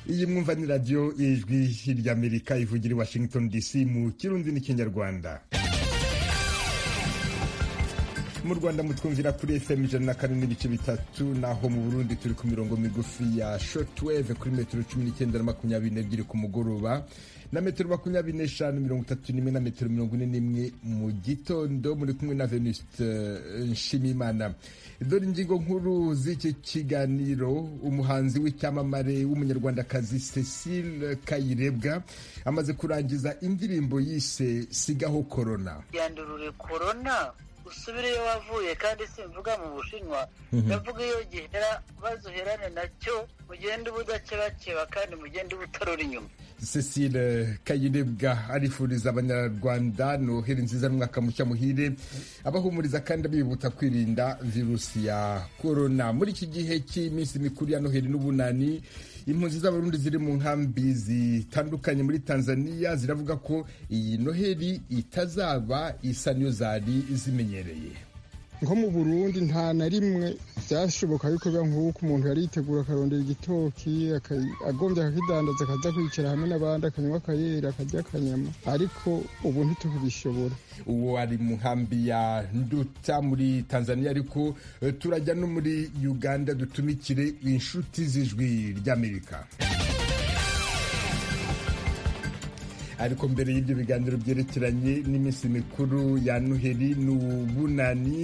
iyi mwumva ni radiyo ijwi ry'amerika ivugira i washington dc mu kirundi n'ikinyarwanda mu rwanda mutwumvira kuri fm ijana na kane n'ibice bitatu naho mu burundi turi ku mirongo migufi ya shotweve kuri metero cumi n'icyenda na makumyabiri n'ebyiri ku mugoroba na metero makumyabiri n'eshanu mirongo itatu n'imwe na metero mirongo ine n'imwe mu gitondo muri kumwe na venuste nshimimana dore ingingo nkuru z'iki kiganiro umuhanzi w'icyamamare w'umunyarwandakazi cecile kayirebwa amaze kurangiza indirimbo yise sigaho korona yandurure korona usubire iyo wavuye kandi simvuga mu bushinwa ndavuga iyo gihera bazuherane nacyo mugende ubudakebakeba kandi mugende ubutarura inyuma Cecile Kayirebwa arifuriza abanyarwanda noheri nziza n'umwaka mushya muhire abahumuriza kandi bibuta kwirinda virusi ya korona muri iki gihe cy'iminsi mikuru ya noheri n'ubunani impunzi z'abarundi ziri mu nkambi zitandukanye muri tanzania ziravuga ko iyi noheri itazaba isa niyo zari zimenyereye nko mu burundi nta na rimwe byashoboka yuko biba nk'uko umuntu yaritegura akarondera igitoki agombye akakidandaza akaza kwicara hamwe n'abandi akanywa akayera akarya akanyama ariko ubu ntitukibishobora uwo ari mu nkambi ya nduta muri tanzania ariko turajya no muri uganda dutumikire inshuti z'ijwi ry'amerika ariko mbere y'ibyo biganiro byerekeranye n'iminsi mikuru ya noheri n'ubunani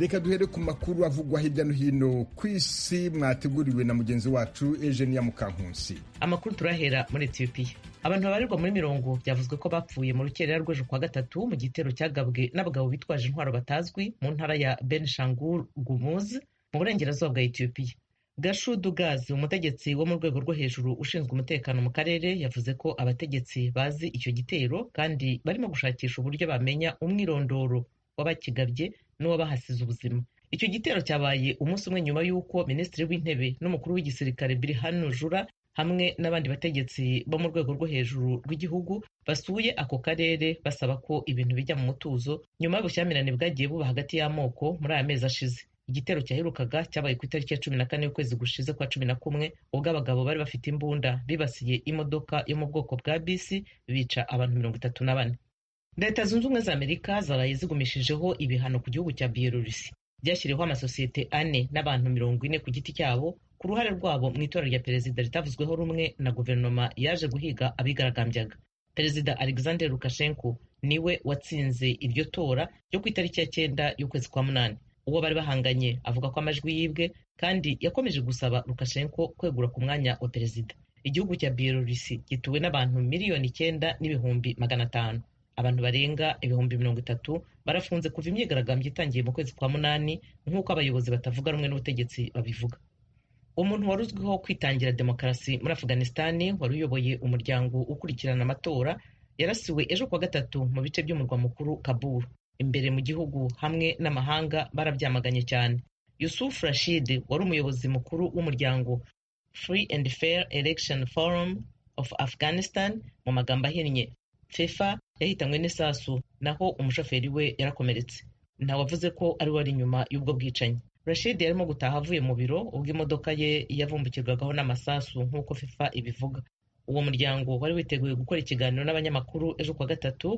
reka duhere ku makuru avugwa hirya no hino ku isi mwateguriwe na mugenzi wacu Eugenia Mukankusi amakuru turahera muri etiyopiya abantu babarirwa muri mirongo byavuzwe ko bapfuye mu rukerera rw'ejo kwa gatatu mu gitero cyagabwe n'abagabo bitwaje intwaro batazwi mu ntara ya benishangul gumuz mu burengerazuba bwa etiyopiya gashudu gazi umutegetsi wo mu rwego rwo hejuru ushinzwe umutekano mu karere yavuze ko abategetsi bazi icyo gitero kandi barimo gushakisha uburyo bamenya umwirondoro w'abakigabye n'uwabahasize ubuzima icyo gitero cyabaye umunsi umwe nyuma y'uko minisitiri w'intebe n'umukuru w'igisirikare birihanu jura hamwe n'abandi bategetsi bo mu rwego rwo hejuru rw'igihugu basuye ako karere basaba ko ibintu bijya mu mutuzo nyuma y'ubushyamirane bwagiye buba hagati y'amoko muri aya mezi ashize igitero cyaherukaga cyabaye ku itariki ya cumi na kane y'ukwezi gushize kwa cumi na kumwe ubwo abagabo bari bafite imbunda bibasiye imodoka yo mu bwoko bwa bisi bica abantu mirongo itatu na bane leta zunze ubumwe za amerika zaraye zigumishijeho ibihano ku gihugu cya biyelorusi byashyiriweho amasosiyete ane n'abantu mirongo ine ku giti cyabo ku ruhare rwabo mu itora rya perezida ritavuzweho rumwe na guverinoma yaje guhiga abigaragambyaga perezida alexander lukashenko niwe watsinze iryo tora ryo ku itariki ya cyenda y'ukwezi kwa munani uwo bari bahanganye avuga ko amajwi yibwe kandi yakomeje gusaba Lukashenko kwegura ku mwanya wa perezida igihugu cya biyelorusi gituwe n'abantu miliyoni icyenda n'ibihumbi magana atanu abantu barenga ibihumbi mirongo itatu barafunze kuva imyigaragambyo itangiye mu kwezi kwa munani nk'uko abayobozi batavuga rumwe n'ubutegetsi babivuga umuntu wari uzwiho kwitangira demokarasi muri afuganistani wari uyoboye umuryango ukurikirana amatora yarasiwe ejo kuwa gatatu mu bice by'umurwa mukuru kaburu imbere mu gihugu hamwe n'amahanga barabyamaganye cyane yusuf rashid wari umuyobozi mukuru w'umuryango free and fair election forum of afghanistan mu magambo ahinnye fefa yahitanywe n'isasu naho umushoferi we yarakomeretse ntawavuze ko ari wari inyuma y'ubwo bwicanyi rashid yarimo gutaha avuye mu biro ubwo imodoka ye yavumbukirwagaho n'amasasu nk'uko fefa ibivuga uwo muryango wari witeguye gukora ikiganiro n'abanyamakuru ejo kuwa gatatu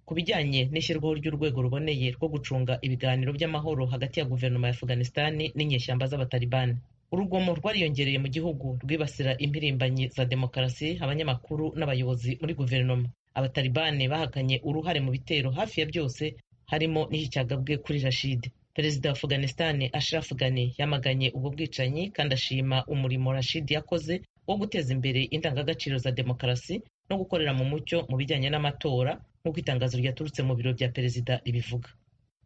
ku bijyanye n'ishyirwaho ry'urwego ruboneye rwo gucunga ibiganiro by'amahoro hagati ya guverinoma ya afuganistani n'inyeshyamba z'abatalibani urugomo rwariyongereye mu gihugu rwibasira impirimbanyi za demokarasi abanyamakuru n'abayobozi muri guverinoma abatalibani bahakanye uruhare mu bitero hafi ya byose harimo n'icyagabwe kuri rashid perezida wa afuganistani ashraf ghani yamaganye ubwo bwicanyi kandi ashima umurimo rashid yakoze wo guteza imbere indangagaciro za demokarasi no gukorera mu mucyo mu bijyanye n'amatora nk'uko itangazo ryaturutse mu biro bya perezida ribivuga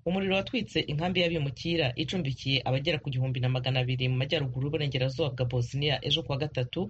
umuriro watwitse inkambi y'abimukira icumbikiye abagera ku gihumbi na magana abiri mu majyaruguru y'uburengerazuba bwa bosnia ejo kuwa gatatu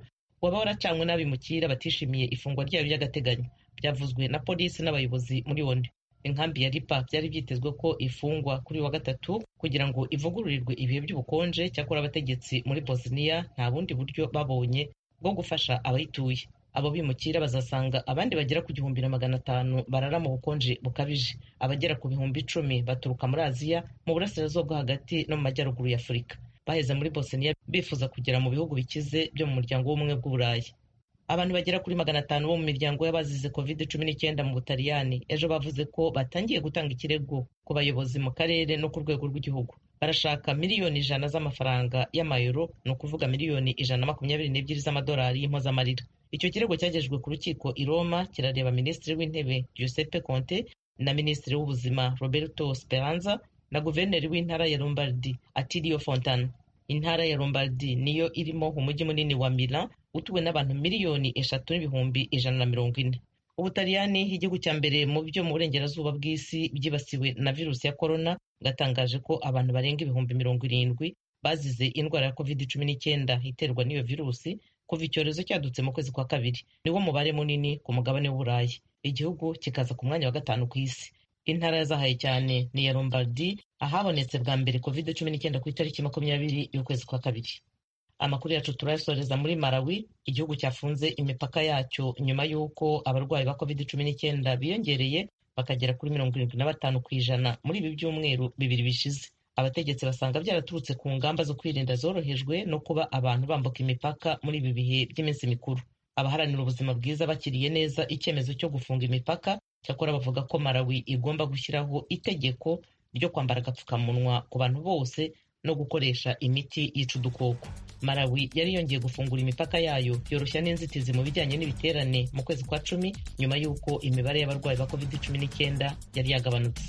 waba waracanywe n'abimukira batishimiye ifungwa ryayo ry'agateganyo byavuzwe na polisi n'abayobozi muri oni inkambi ya ripa byari byitezwe ko ifungwa kuri wa gatatu kugira ngo ivugururirwe ibihe by'ubukonje cyakora abategetsi muri bosnia nta bundi buryo babonye bwo gufasha abayituye abo bimukira bazasanga abandi bagera ku gihumbi na magana atanu barara mu bukonje bukabije abagera ku bihumbi icumi baturuka muri aziya mu burasirazuba bwo hagati no mu majyaruguru ya afurika baheze muri bosniya bifuza kugera mu bihugu bikize byo mu muryango w'ubumwe bw'uburayi abantu bagera kuri magana atanu bo mu miryango y'abazize covid cumi n'icyenda mu butaliyani ejo bavuze ko batangiye gutanga ikirego ku bayobozi mu karere no ku rwego rw'igihugu barashaka miliyoni ijana z'amafaranga y'amayero ni ukuvuga miliyoni ijana na makumyabiri n'ebyiri z'amadolari y'impozamarira icyo kirego cyagejejwe ku rukiko i roma kirareba minisitiri w'intebe giuseppe conte na minisitiri w'ubuzima roberto speranza na guverineri w'intara ya lombardi atilio fontana intara ya lombardi niyo irimo umujyi munini wa milan utuwe n'abantu miliyoni eshatu n'ibihumbi ijana na mirongo ine ubutaliyani igihugu cya mbere mu byo mu burengerazuba bw'isi byibasiwe na virusi ya korona bwatangaje ko abantu barenga ibihumbi mirongo irindwi bazize indwara ya covid cumi n'icyenda iterwa n'iyo virusi kuva icyorezo cyadutse mu kwezi kwa kabiri niwo mubare munini ku mugabane w'uburayi igihugu kikaza ku mwanya wa gatanu ku isi intara yazahaye cyane ni iya lombardi ahabonetse bwa mbere covid cumi n'icyenda ku itariki makumyabiri y'ukwezi kwa kabiri amakuru yacu turayasoreza muri Malawi igihugu cyafunze imipaka yacyo nyuma y'uko abarwayi ba covid cumi n'icyenda biyongereye bakagera kuri mirongo irindwi na batanu ku ijana muri ibi byumweru bibiri bishize abategetsi basanga byaraturutse ku ngamba zo kwirinda zorohejwe no kuba abantu bambuka imipaka muri ibi bihe by'iminsi mikuru abaharanira ubuzima bwiza bakiriye neza icyemezo cyo gufunga imipaka cyakora bavuga ko Malawi igomba gushyiraho itegeko ryo kwambara agapfukamunwa ku bantu bose no gukoresha imiti yica udukoko Malawi yari yongeye gufungura imipaka yayo yoroshya n'inzitizi mu bijyanye n'ibiterane mu kwezi kwa cumi nyuma y'uko imibare y'abarwayi ba covid cumi n'icyenda yari yagabanutse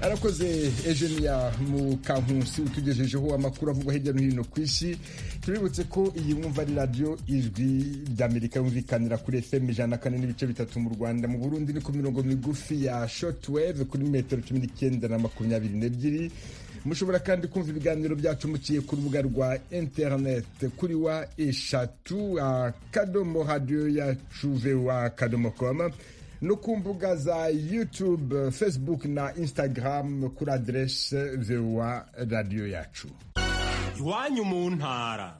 arakoze ejeniya mukankusi utugejejeho amakuru avugwa hirya no hino ku isi tubibutse ko iyi mwumva ari radiyo ijwi ry'amerika yumvikanira kuri fm ijana na kane n'ibice bitatu mu rwanda mu burundi ni ku mirongo migufi ya shotweve kuri metero cumi n'icyenda na makumyabiri n'ebyiri mushobora kandi kumva ibiganiro byacu muciye ku rubuga rwa interineti kuri wa eshatu akadomo radiyo yacu vewa akadomo koma no ku mbuga za youtube facebook na instagram kuri aderese vewa radiyo yacu iwanyu mu ntara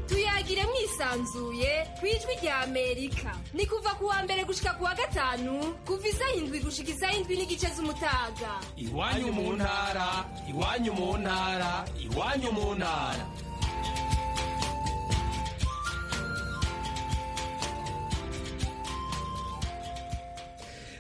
tuyagire mwisanzuye ku ijwi rya amerika ni kuva ku wa mbere gushika ku wa gatanu kuva isaha indwi gushika isaha indwi n'igice z'umutaga iwanyu mu ntara iwanyu mu ntara iwanyu mu ntara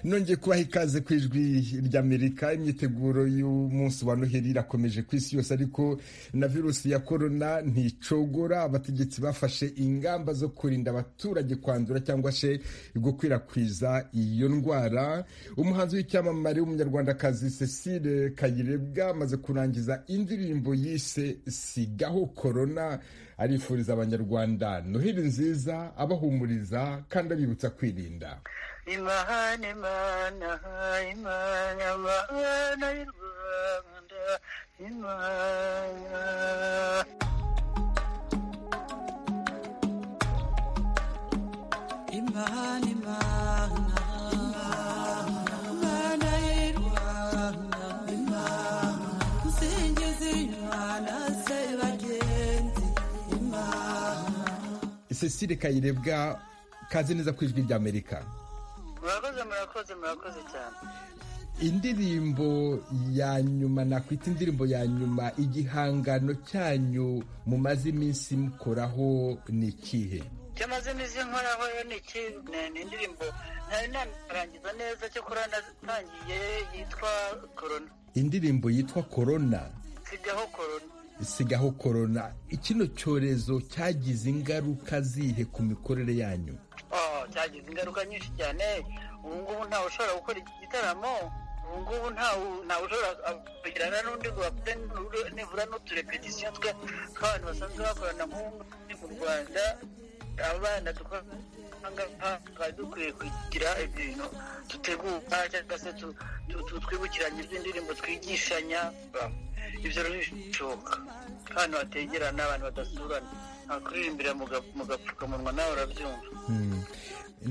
nongeye kubaha ikaze ku ijwi ry'amerika imyiteguro y'umunsi wa noheli irakomeje ku isi yose ariko na virusi ya korona nticogora abategetsi bafashe ingamba zo kurinda abaturage kwandura cyangwa se gukwirakwiza iyo ndwara umuhanzi w'icyamamare w'umunyarwandakazi cecile kayirebwa amaze kurangiza indirimbo yise sigaho korona arifuriza abanyarwanda noheli nziza abahumuriza kandi abibutsa kwirinda imana imana imana mana y'u rwanda imana imana imana mana y'u rwanda imana nsingiza imana se bagenzi imana cecile kayirebwa kaze neza ku ijwi ry'amerika murakoze murakoze murakoze cyane indirimbo ya nyuma nakwita indirimbo ya nyuma igihangano cyanyu mumaze iminsi mukoraho ni ikihe cyamaze imizi nkoraho yo ni iki ni- ni indirimbo ntari narangiza neza cyakora natangiye yitwa korona indirimbo yitwa korona sigaho korona sigaho korona kino cyorezo cyagize ingaruka zihe ku mikorere yanyu Oh, cyagize ingaruka nyinshi cyane ubu ngubu ntawe ushobora gukora iki gitaramo ubu ngubu ntawe ntawe ushobora kugirana n'undi ngo bakore nibura- nibura n'uturepetisiyo twe tw'abantu basanzwe bakorana nk'ubu mu rwanda abana dukora twari dukwiye kugira ibintu dutegura cyangwa se tu- tu- tu- twibukiranya iby'indirimbo twigishanya ibyo rero ntibishoboka abantu bategerana abantu badasurana ntakuririmbira mu ga- mu gapfukamunwa nawe urabyumva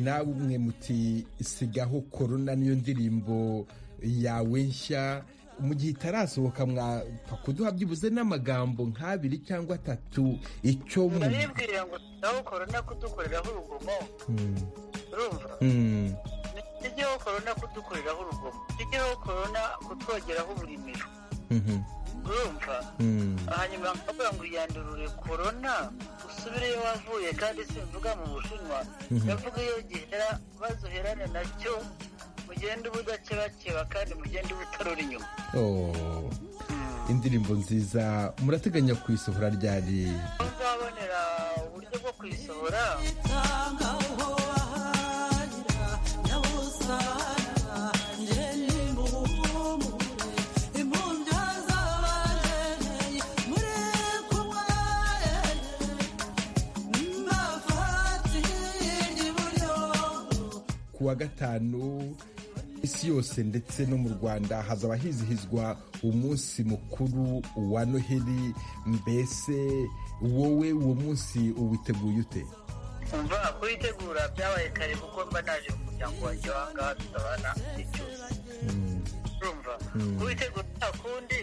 namwe muti sigaho korona niyo ndirimbo yawe nshya mu gihe itarasohoka mwapfa kuduha byibuze n'amagambo nk'abiri cyangwa atatu icyo mu ndabibwira ngo nawe korona kudukoreraho urugomo urumva Mm. nijyeho korona kudukoreraho urugomo nijyeho korona kutwogeraho uburimiro Mhm. urumva Mm. hanyuma nkavuga ngo yandurure korona usubireyo wavuye kandi simvuga mu bushinwa ndavuga iyo gihera bazuherane nacyo mugende ubudakebakeba kandi mugende ubutarura inyuma Oh. indirimbo nziza murateganya kuyisohora ryari aho nzabonera uburyo bwo kuyisohora tanga uho wahahira nyabuzana nje nimuhumure impumbya z'abahereye muri kumwerere mbafatire ry'iburyo ku wa gatanu isi yose ndetse no mu rwanda hazaba hizihizwa umunsi mukuru wa noheli mbese wowe uwo munsi uwiteguye ute umva kuyitegura byabaye kare kuko mba naje mu muryango wanjye wahangaha tutabana icyusa urumva kuyitegura nta kundi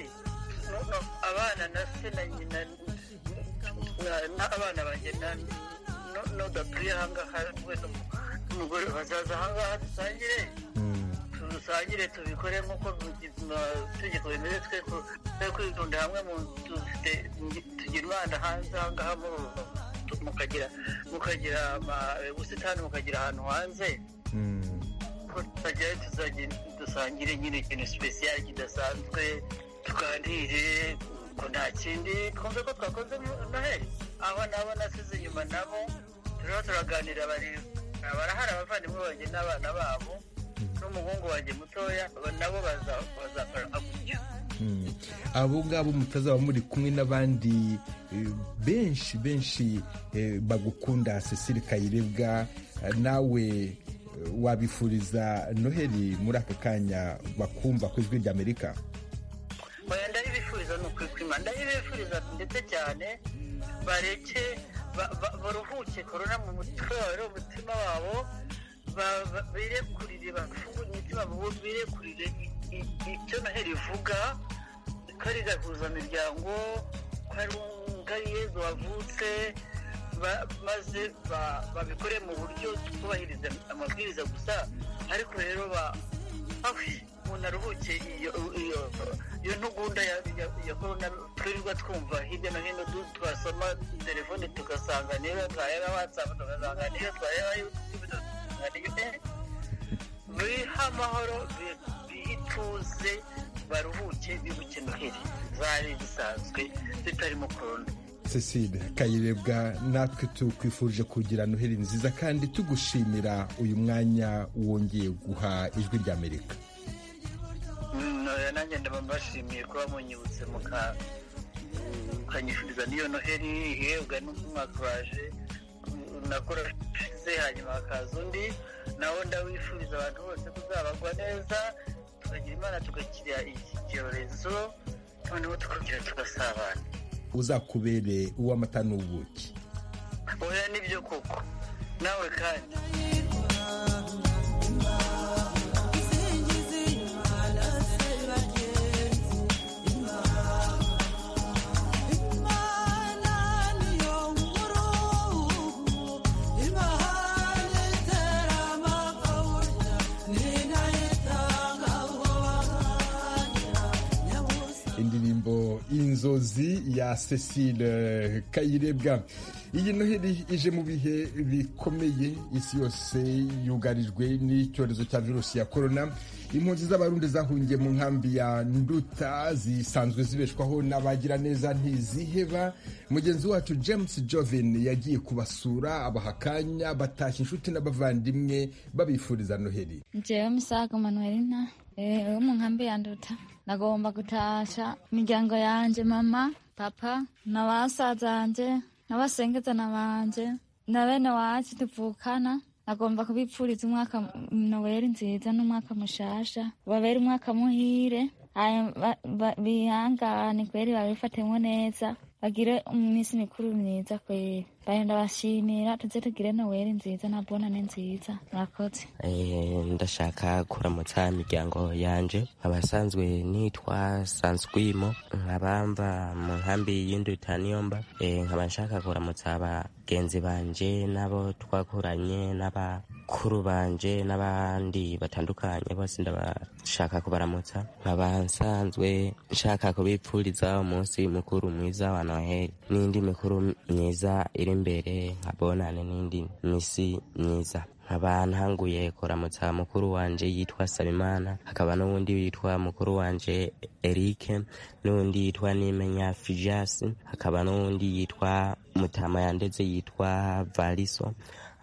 no- no- abana na se na nyina na- n'abana banjye n'udatuye ahangaha we n'umu- n'umugore bazaza ahangaha dusangire dusangire tubikore nk'uko amategeko bimeze twe ku- twe kwitunda hamwe mu nzu dufite- tugira umwana hanze ahangaha muri uru rugo. mukagira mukagira ama- ubusitani mukagira ahantu hanze ko tutagerayo tuzajya dusangire nyine ikintu sipesiyali kidasanzwe tuganire ko nta kindi twumve ko twakoze mu- noheli aho nabo nasize inyuma nabo turiho turaganira bari barahari abavandimwe banjye n'abana babo n'umuhungu wanjye mutoya aba nabo baza- bazakora gutyo Mm. abo ngabo mutazaba muri kumwe n'abandi eh, benshi benshi eh, bagukunda cecile kayirebwa eh, nawe eh, wabifuriza noheli muri aka kanya bakumva ku ijwi ry'amerika oya ndabibifuriza ni ukwikwima ndabibifuriza ndetse cyane bareke ba- ba- baruhuke korona mu mutwe wabo umutima wabo ba- ba- birekurire bafungure imitima mu bo- birekurire i- i- icyo noheli ivuga ko ari gahuza imiryango ko ari un- ko ari yezu wavutse ba- maze ba- babikore mu buryo twubahiriza amabwiriza gusa ariko rero ba- afi umuntu aruhuke iyo iyo iyo ntugunda ya ya- ya korona twirirwa twumva hirya no hino du- twasoma telefone tugasanga niba twayera watsapu tugasanga niyo twayera yutubu tugasanga niyo eh, biha amahoro bi- bihe ituze baruhuke bibuke noheli zari zisanzwe zitarimo korona cecile kayirebwa natwe tukwifurije kugira noheli nziza kandi tugushimira uyu mwanya wongeye guha ijwi ry'amerika Mm, oya, nanjye ndaba mbashimiye kuba munyibutse muka- mukanyifuriza n'iyo noheli ihebwa n'umwaka waje mm, nakorashize hanyuma hakaza undi nawo ndawifuriza abantu bose kuzabagwa neza tukagira imana tugakira iki cyorezo noneho tukongera tugasabana uzakubere uw'amata n'ubuki oya nibyo koko nawe kandi imana niyo nkuru imahane itera amakabuja ninayitanga uwo wahahira nyabusa indirimbo inzozi ya cecile kayirebwa iyi noheli ije mu bihe bikomeye isi yose yugarijwe n'icyorezo cya virusi ya korona impunzi z'abarundi zahungiye mu nkambi ya nduta zisanzwe zibeshwaho n'abagira neza ntiziheba mugenzi wacu james joven yagiye kubasura abaha akanya batashya inshuti n'abavandimwe babifuriza noheli jewe misaga manuelina eh, wo mu nkambi ya nduta nagomba gutasha imiryango yanje mama papa na basaza banje n'abasengezana banje na bene wacu tuvukana nagomba kubipfuriza umwaka m- noweli nziza n'umwaka mushasha babere umwaka muhire hanyuma ba- ba- bihangane kweri babifatemo neza bagire iminsi mikuru myiza kweri baye ndabashimira tuze tugire noweli nziza na bonane nziza mwakoze Eh, ndashaka kuramutsa imiryango yanje abasanzwe nitwa sanswimo nkabamba mu nkambi y'induta niyomba Eh, nkaba nshaka kuramutsa abagenzi banje n'abo twakoranye n'abakuru banje n'abandi batandukanye bose ndabashaka kubaramutsa nkaba nsanzwe nshaka kubipfuriza umunsi mukuru mwiza wa noheli n'indi mikuru myiza iri imbere nkabonane n'indi misi myiza nkaba ntanguye kuramutsa mukuru wanje yitwa sabimana hakaba n'uwundi witwa mukuru wanje erike n'uwundi yitwa nimenya fijasi hakaba n'uwundi yitwa mutama yandeze yitwa variso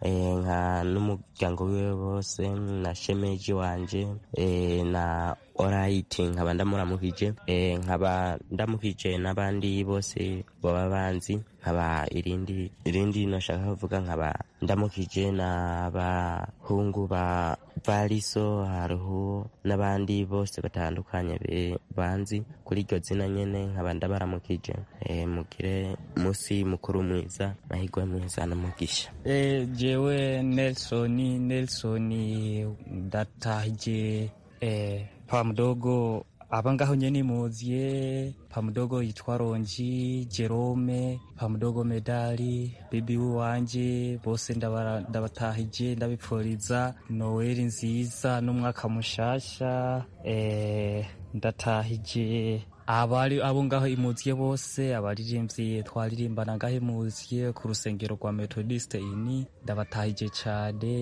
Eh, nka n'umuryango wiwe bose na shemeji wanje eh, na orayiti nkaba ndamuramukije eh, nkaba ndamukije n'abandi bose baba banzi nkaba irindi irindi nashaka kuvuga nkaba ndamukije n'abahungu ba variso hariho n'abandi bose batandukanye be- banzi kuri iryo zina nyene nkaba ndabaramukije eh, mugire musi mukuru mwiza mahirwe mwiza n'umugisha Eh, jewe Nelsoni Nelsoni datahije eh, pamdogo abangaho nye nimuzie pamdogo yitwa Ronji Jerome pamdogo medali bibi wanje bose ndabara- ndabatahije ndabipfuriza Noel nziza n'umwaka mushasha eh, ndatahije abari abo ngaho imuziye bose abaririmbyi twaririmbana ngaho imuziye ku rusengero rwa metodiste ini ndabatahije cyane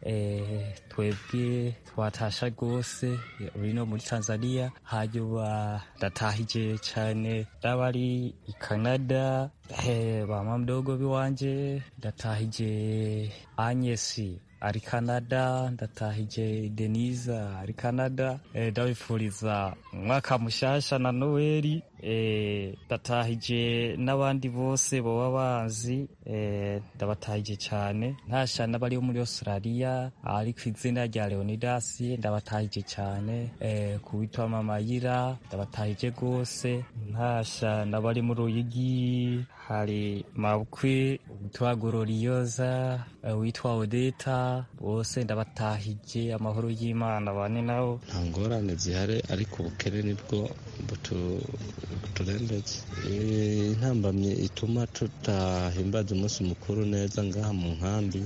eh, twebwe twatasha rwose bino muri tanzania hanyuma ndatahije cyane ndabari i canada eh, ba mamdogo biwanje ndatahije anyesi ari canada ndatahije denisa ari canada eh, ndabifuriza umwaka mushasha na noweli eh, ndatahije n'abandi bose baba bazi eh, ndabatahije cyane ntashana bari muri australia ari ku izina rya leonidas ndabatahije cyane eh, ku witwa mamayira ndabatahije rwose ntashana bari muri uyigi hari mabukwe witwa gororiyoza eh, witwa odeta bose ndabatahije amahoro y'imana bane nabo nta ngorane zihari ariko ubukene nibwo butu- buturembetse Eh, intambamyi ituma tutahimbaza umunsi mukuru neza ngaha mu nkambi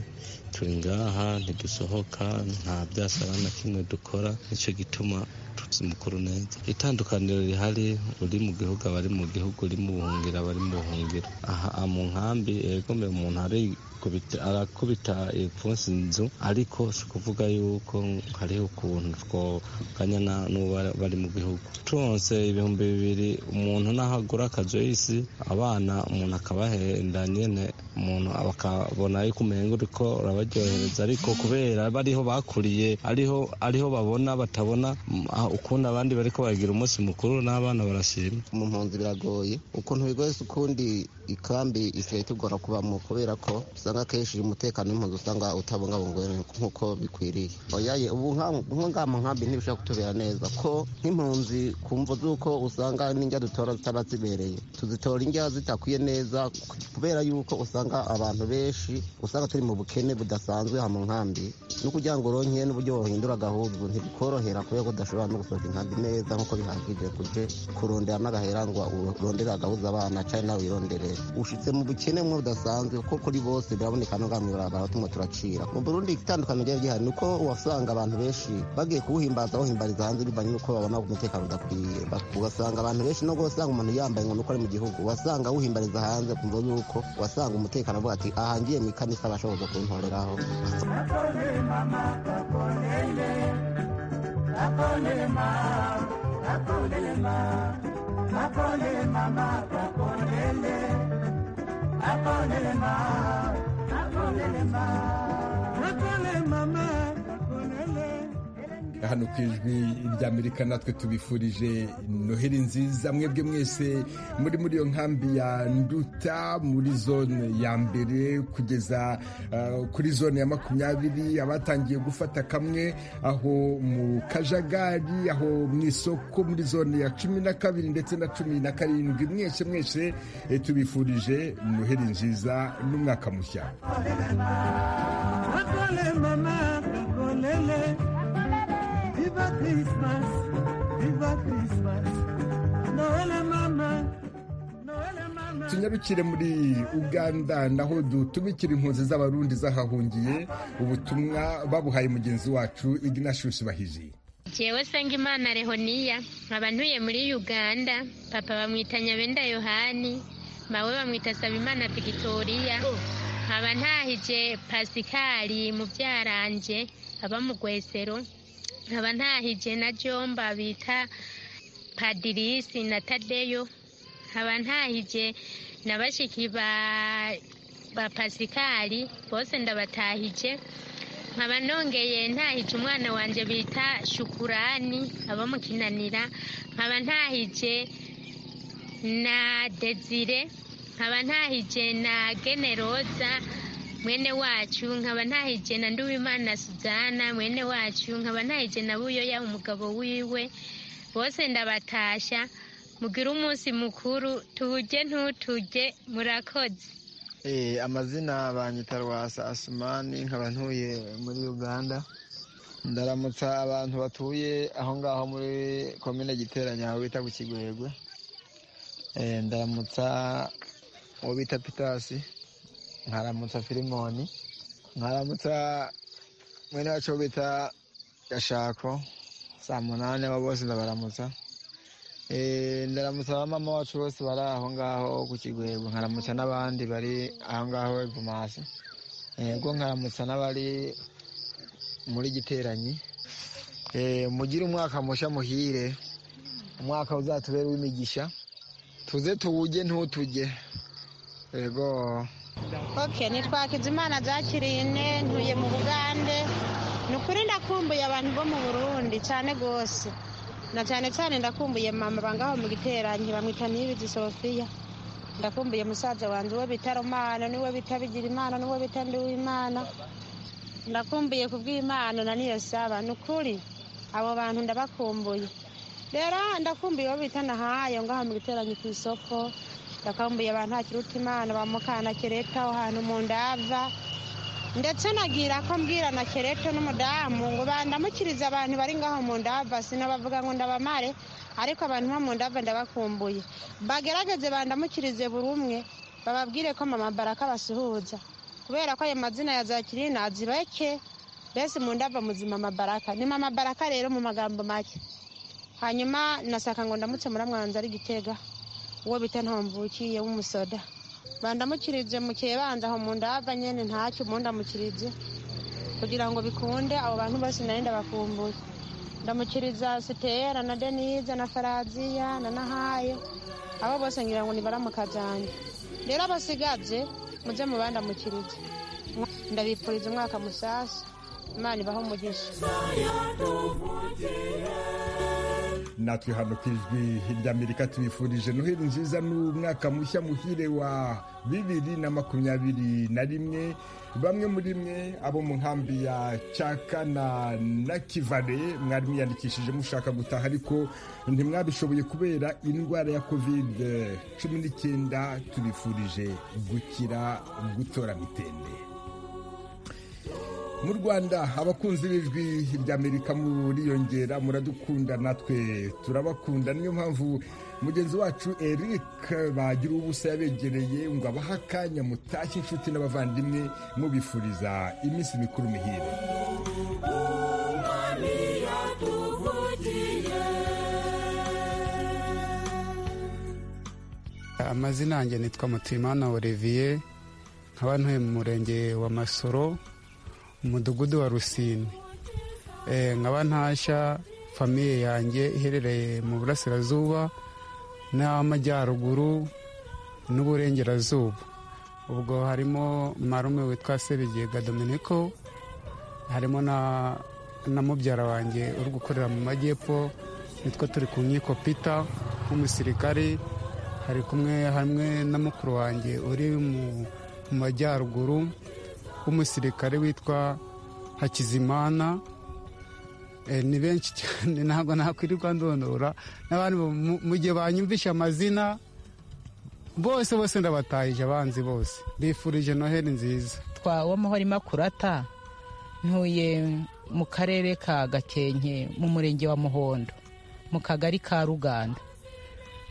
turi ngaha ntidusohoka nta byasaba na kimwe dukora nicyo gituma tutse umukuru neza itandukaniro rihari uri mu gihugu abari mu gihugu uri mu buhungiro abari mu buhungiro aha mu nkambi egome umuntu ari kubita- arakubita ipfunsi inzu ariko si ukuvuga yuko hariho ukuntu twoganya na- n'uwo bari- bari mu gihugu turonse ibihumbi bibiri umuntu n'aho agura akajoyisi abana umuntu akabahenda nyene umuntu bakabona yuko umenga uriko urabaryohereza ariko kubera bariho bakuriye ariho ariho babona batabona mm, ah, ukundi abandi bariko baragira umunsi mukuru n'abana barashima mu mpunzi biragoye ukuntu bigoye si ukundi ikambi isigaye tugora kubamo kubera ko usanga akenshi umutekano w'impunzi usanga utabungabungwa nk'uko bikwiriye oyaye ubu nka- nko ngaha mu nkambi ntibishobora kutubera neza ko nk'impunzi ku mvo z'uko usanga n'indya dutora zitaba zibereye tuzitora indya zitakwiye neza kubera yuko usanga abantu benshi usanga turi mu bukene budasanzwe aha mu nkambi no kugira ngo uronke n'uburyo wohindura ahubwo ntibikorohera kubera ko udashobora no gusohoka inkambi neza nk'uko bihagije kuje kurondera n'agahera ngo urondere agahuza abana cyane nawe wirondere ushitse mu bukene mwe budasanzwe ko kuri bose biraboneka no ngaha mu barabara tumwe turacira mu burundi itandukaniro ryari gihari ni uko wasanga abantu benshi bagiye kuwuhimbaza bawuhimbariza hanze bivanye n'uko babona umutekano udakwiye Ba- ugasanga abantu benshi no gusanga umuntu yambaye ngo nuko ari mu gihugu wasanga awuhimbariza hanze kumva yuko wasanga umutekano avuga ati ahangiye mu ikanisa bashoboza kuntoreraho hano ku ijwi ry'amerika natwe tubifurije noheli nziza mwebwe mwese muri muri iyo nkambi ya nduta muri zone ya mbere kugeza ah, kuri zone ya makumyabiri abatangiye gufata kamwe aho mu kajagari aho mu isoko muri zone ya cumi na kabiri ndetse na cumi na karindwi mwese mwese eh, tubifurije noheli nziza n'umwaka mushya Atole mama, akolele. Viva Christmas, viva Christmas. Noele mama, tunyarukire muri uganda naho dutumikira impunzi z'abarundi zahahungiye ubutumwa babuhaye mugenzi wacu ignatius bahiji Jewe Sengimana Rehoniya, nkaba ntuye muri Uganda, papa bamwita Nyabenda Yohani, mawe bamwita Sabimana Victoria, nkaba ntahije Pasikali mubyaranje aba mu Gwesero, nkaba ntahije na Jomba bita Padirisi na Tadeyo, nkaba ntahije na bashiki ba, ba Pasikali bose ndabatahije nkaba nongeye ntahije umwana wanjye bita shukurani aba mu kinanira nkaba ntahije na dezire nkaba ntahije na generoza mwene wacu nkaba ntahije na nduwimana suzana mwene wacu nkaba ntahije na buyoya umugabo wiwe bose ndabatasha mugire umunsi mukuru tuwujye ntutuge murakoze Eh, amazina banyita rwasa asumani nkaba ntuye muri uganda ndaramutsa abantu batuye aho ngaho muri komine giteranya aho bita ku kigwegwe Eh, ndaramutsa uwo bita pitasi nkaramutsa filimoni nkaramutsa mwene wacu uwo bita gashako saa munani abo bose ndabaramutsa Eh, ndaramutsa ba mama wacu bose bari aho ngaho ku kigwego nkaramutsa n'abandi bari aho ngaho ivumasi yego nkaramutsa n'abari muri giteranyi Eh, mugire umwaka mushya muhire umwaka uzatubera uw'imigisha tuze tuwujye ntutujye yego ok nitwa Hakizimana Jacqueline ntuye mu bugande ni ukuri ndakumbuye abantu bo mu burundi cyane rwose na cyane cyane ndakumbuye mama bangaho mu giteranyi bamwita ntibizi sofiya ndakumbuye musaza wanjye uwo bita romana n'uwo bita bigira imana n'uwo bita nduwimana ndakumbuye ku bw'imana na niyo saba ni ukuri abo bantu ndabakumbuye rero ndakumbuye uwo bita nahayo ngaho mu giteranyi ku isoko ndakumbuye abantu hakiruta imana ba mukana kereta aho hantu mu ndava ndetse nagira ko mbwira na kereto n'umudamu ngo bandamukirize abantu bari ngaho mu ndava sinabavuga ngo ndabamare ariko abantu bo mu ndava ndabakumbuye bagerageze bandamukirize buri umwe bababwire ko mama baraka basuhuza kubera ko ayo mazina ya za kirina azibeke mbese mu ndava muzima mabaraka ni mama baraka rero mu magambo make hanyuma nasaka ngo ndamutse muramwanza ari gitega uwo bita ntomvukiye w'umusoda bandamukirije mukebanza aho mu ndava nyene ntacyo umuntu ndamukirije kugira ngo bikunde abo bantu bose nari ndabakumbuye ndamukiriza sitera na denise na faraziya na nahayo abo bose ngira ngo nibaramuka janje rero abasigaje muze mu bandamukirije ndabipfuriza umwaka musasa imana ibaho umugisha natwe hano ku ijwi ry'amerika tubifurije noheli nziza n'umwaka mushya muhire wa bibiri na makumyabiri na rimwe bamwe muri mwe abo mu nkambi ya cyaka na na kivare mwari mwiyandikishije mushaka gutaha ariko ntimwabishoboye kubera indwara ya kovide cumi n'icyenda tubifurije gukira gutora mitende mu rwanda abakunzi b'ijwi ry'amerika muriyongera muradukunda natwe turabakunda niyo mpamvu mugenzi wacu eric bagira ubusa yabegereye ngo abahe akanya mutashye inshuti n'abavandimwe mubifuriza iminsi mikuru mihire amazina yanjye nitwa mutimana olivier nkaba ntuye mu murenge wa masoro umudugudu wa rusine Eh, nkaba ntashya famiye yanjye iherereye mu burasirazuba n'amajyaruguru n'uburengerazuba ubwo harimo marume witwa sebigega dominico harimo na na mubyara wanjye uri gukorera mu majyepfo nitwo turi ku nkiko pita nk'umusirikari hari kumwe hamwe na mukuru wanjye uri mu majyaruguru w'umusirikare witwa hakizimana ni benshi cyane ntabwo nakwirirwa ndondora n'abandi mu gihe banyumvisha amazina bose bose ndabatahije abanzi bose bifurije noheli nziza w'amahoro makurata ntuye mu karere ka gakenke mu murenge wa muhondo mu kagari ka ruganda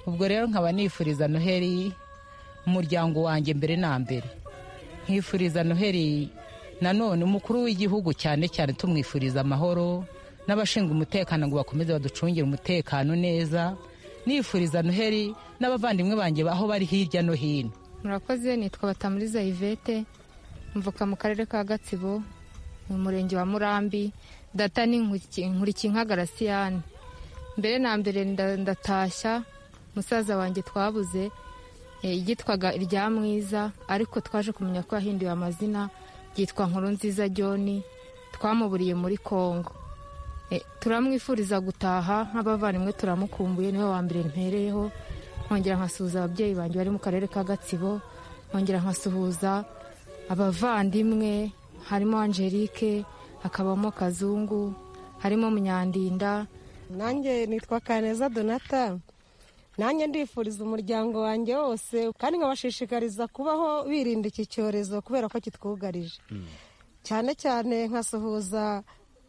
ubwo rero nkaba nifuriza noheli umuryango wanjye mbere na mbere nkifuriza noheli nanone umukuru w'igihugu cyane cyane tumwifuriza amahoro n'abashinzwe umutekano ngo bakomeze baducungire umutekano neza nifuriza noheli n'abavandimwe banjye aho bari hirya no hino murakoze nitwa batamuriza yvette mvuka mu karere ka gatsibo mu murenge wa murambi data ni nkurikinka garasiyani mbere na mbere ndatashya musaza wanjye twabuze yitwaga irya mwiza ariko twaje kumenya ko yahinduye amazina ryitwa nkuru nziza john twamuburiye muri congo turamwifuriza gutaha nk'abavandimwe turamukumbuye niwe wa mbere mpereyeho nkongera nkasuhuza ababyeyi banjye bari mu karere ka gatsibo nkongera nkasuhuza abavandimwe harimo angelike hakabamo kazungu harimo munyandinda nanjye nitwa kaneza donata nanjye ndifuriza umuryango wanjye wose kandi nkabashishikariza kubaho birinda iki cyorezo kubera ko kitwugarije cyane cyane nkasuhuza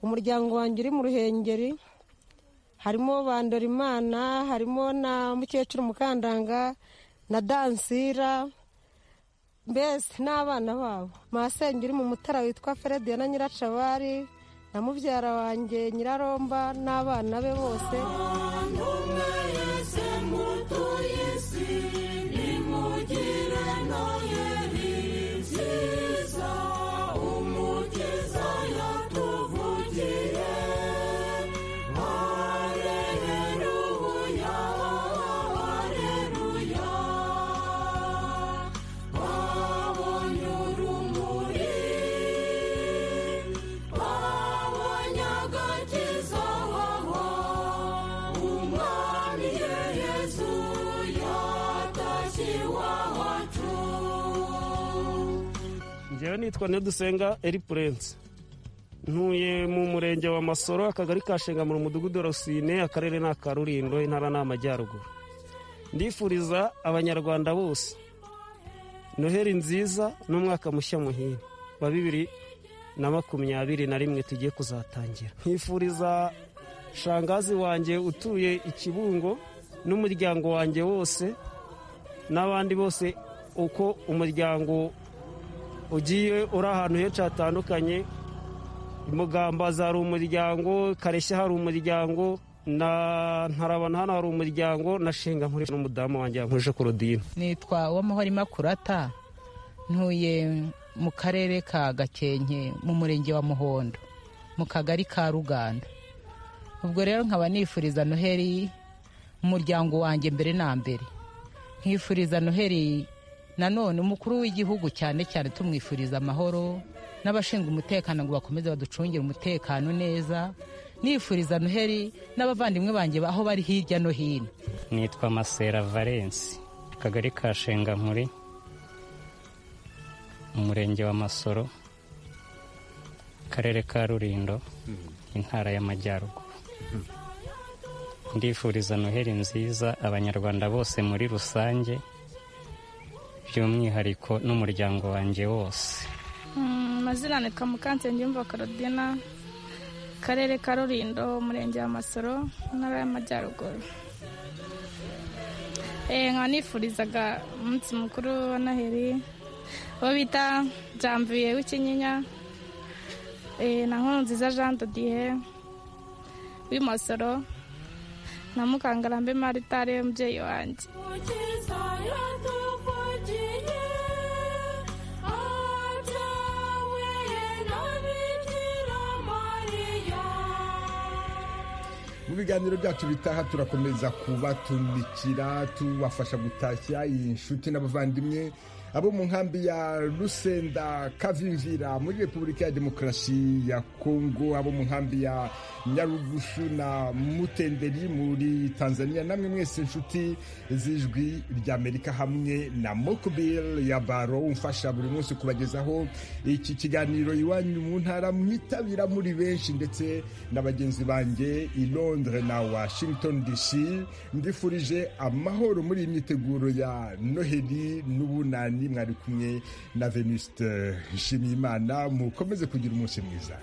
umuryango wanjye uri mu ruhengeri harimo bandorimana harimo na mukecuru mukandanga na dansira mbese n'abana babo masenge uri mu mutara witwa ferediya na nyiracabari na mubyara wanjye nyiraromba n'abana be bose njyewe nitwa ntidusenga eripurense ntuye mu murenge wa masoro akagari ka shengamura umudugudu rusine akarere ni akarulindo intara ni amajyaruguru ndifuriza abanyarwanda bose noheli nziza n'umwaka mushya muhire wa bibiri na makumyabiri na rimwe tugiye kuzatangira nkifuriza shangazi wanjye utuye ikibungo n'umuryango wanjye wose n'abandi bose uko umuryango ugiye uri ahantu henshi hatandukanye mugambaza hari umuryango kareshya hari umuryango na ntarabana hano hari umuryango na shinga nkurije n'umudamu wanjye yankuje korodine nitwa w'amahoro makurata ntuye mu karere ka gakenke mu murenge wa muhondo mu kagari ka ruganda ubwo rero nkaba nifuriza noheli umuryango wanjye mbere na mbere nkifuriza noheli nanone umukuru w'igihugu cyane cyane tumwifuriza amahoro n'abashinzwe umutekano ngo bakomeze baducungire umutekano neza nifuriza noheli n'abavandimwe banjye aho bari hirya no hino nitwa masera valensi akagari ka shengankuri umurenge wa masoro akarere ka rurindo intara y'amajyaruguru ndifuriza noheli nziza abanyarwanda bose muri rusange by'umwihariko n'umuryango wanjye wose amazina nitwa mukansengiyumva korodina akarere ka rurindo umurenge wa masoro intara y'amajyaruguru nkaba nifurizaga umunsi mukuru wa noheli uwo bita jambuye w'ikinyinya na nkurunziza jean dodiye w'imasoro na mukangarambe marita ariwe mubyeyi wanjye mu biganiro byacu bitaha turakomeza kubatumikira tubafasha gutashya inshuti n'abavandimwe abo mu nkambi ya rusenda kavimvira muri repubulika ya demokarasi ya kongo abo mu nkambi ya nyarugushu na mutenderi muri tanzania namwe mwese inshuti z'ijwi ry'amerika hamwe na mokubiri ya baro umfasha buri munsi kubagezaho iki kiganiro iwanyu mu ntara mwitabira muri benshi ndetse na bagenzi banjye i londres na washington dc mbifurije amahoro muri iyi myiteguro ya noheli n'ubunani mwari kumwe na venuste nshimiyimana mukomeze kugira umunsi mwiza